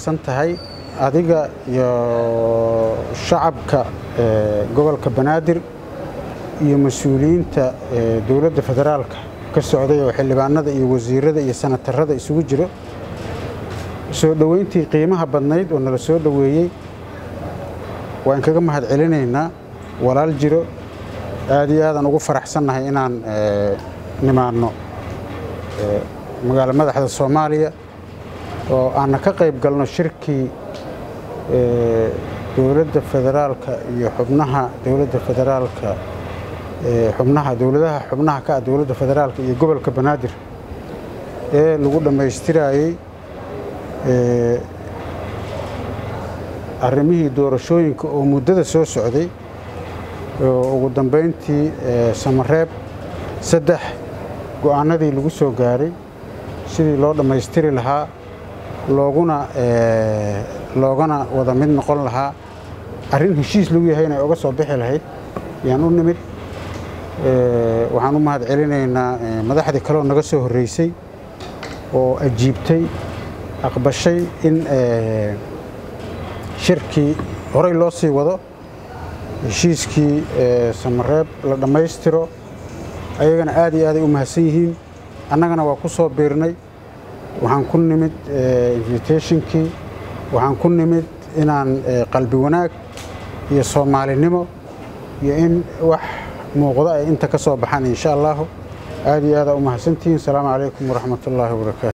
tahay adiga iyo shacabka gobolka banaadir iyo mas-uuliyiinta dowladda federaalka ka socday oo xildhibaanada iyo wasiirada iyo sanatarada isugu jiro soo dhoweyntii qiimaha badnayd oo nala soo dhoweeyey waan kaga mahad celinaynaa walaal jiro aad iyo aadaan ugu faraxsannahay inaan nimaanno magaalo madaxda soomaaliya oo aanna ka qayb galno shirkii dowladda federaalka iyo xubnaha dowladda federaalka xubnaha dowladaha xubnaha ka ah dowladda federaalka iyo gobolka banaadir ee lagu dhammaystiraayey arrimihii doorashooyinka oo muddada soo socday oo ugu dambayntii samareeb saddex go'aanadii lagu soo gaaray sidii loo dhammaystiri lahaa looguna loogana wada mid noqon lahaa arrin heshiis lagu yahay inay oga soo bixi lahayd yaan u nimid waxaan u mahad celinaynaa madaxdii kaleoo naga soo horreysay oo ajiibtay aqbashay in shirkii horey loo sii wado heshiiskii samareeb la dhammaystiro ayagana aad iyo aaday u mahadsan yihiin annagana waa ku soo biirnay waxaan ku nimid invitationkii waxaan ku nimid inaan qalbi wanaag iyo soomaalinimo iyo in wax muuqdo ay inta ka soo baxaan insha allahu aad iyo aadaa u mahadsantihiin asalaamu calaykum waraxmat ullaahi wabarakaatu